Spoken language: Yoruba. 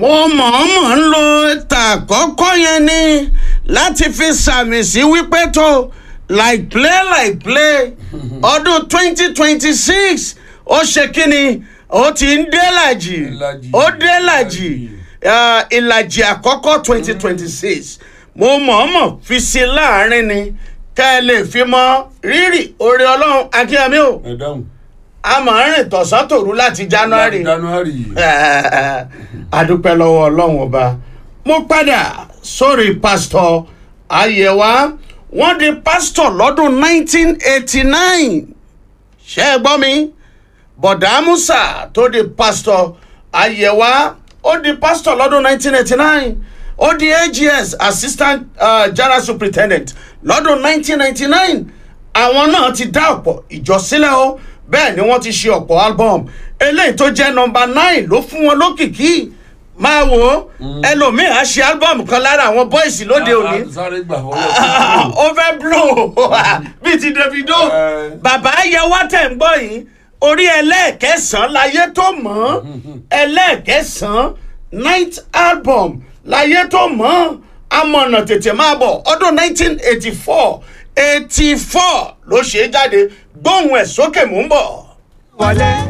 mo mọ̀ọ́mọ̀ ń lo tàkọ́kọ́ yẹn ni láti fi sàmì sí wípé tó like play like play ọdún twenty twenty six ó ṣe kíni ó ti ń délàjì Ìlàjì. ó délàjì ah, ìlàjì àkọ́kọ́ twenty twenty six mo mọ̀ọ́mọ̀ fi sí láàrin ni kẹ́ ẹ lè fi mọ rírì oore ọlọ́run akínyẹmí o ẹ dáhùn. a máa ń rìn tọ̀sán tòru láti january january. adúpẹ́ lọ́wọ́ ọlọ́run ọba mo padà sórí pásítọ̀ ayẹ̀wá wọ́n di pásítọ̀ lọ́dún 1989 ṣé ẹ gbọ́ mi bọ̀dá musa tó di pásítọ̀ ayẹ̀wá ó di pásítọ̀ lọ́dún 1989 ó di ags assistant uh, general superintendent lọ́dún 1999 àwọn náà ti dá ọ̀pọ̀ ìjọ sílẹ̀ o bẹ́ẹ̀ ni wọ́n ti ṣe ọ̀pọ̀ album eléyìí tó jẹ́ nọmba nine ló fún wọn lókìkí máa wò ó ẹlòmíì á ṣe album kan lára àwọn bọ́ìsì lóde òní A- a- sáré gbà fọlọ́. ó fẹ́ blow bíi ti davido Eh. bàbá yẹwà tẹ̀ ń gbọ́ yìí orí ẹlẹ́ẹ̀kẹsàn-án láyé tó mọ̀ ọ́ ẹlẹ́ẹ̀kẹsàn-án night album láyé tó mọ̀ ọ́ amọ̀nà tètè máa bọ̀ ọdún 1984 84 ló ṣe é jáde gbóhùn ẹ̀ sókè mò ń bọ̀. wọlé